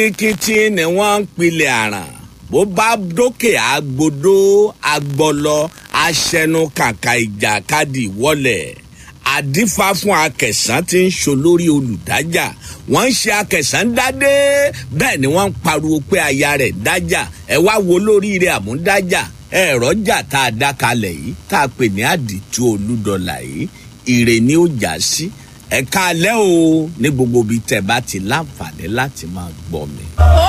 kìtì ni wọ́n ń pilẹ̀ àràn bó bá dókè àgbòdo agbọlọ aṣẹnu kàkà ìjàkadì wọlé àdífá fún akẹsàn tí ń ṣolórí olùdájà wọ́n ń ṣe akẹsàn dádé bẹ́ẹ̀ ni wọ́n ń pariwo pé aya rẹ̀ dájà ẹ wá wo lóríire àmúdájà ẹ̀rọ jà tá a dá kalẹ̀ yìí tá a pè ní àdìtú olúdọ̀là yìí ire ni ó jà sí ẹ̀ka alẹ́ o ní gbogbo ibi tẹ̀ bá ti láǹfààní láti máa gbọ́ mi. ó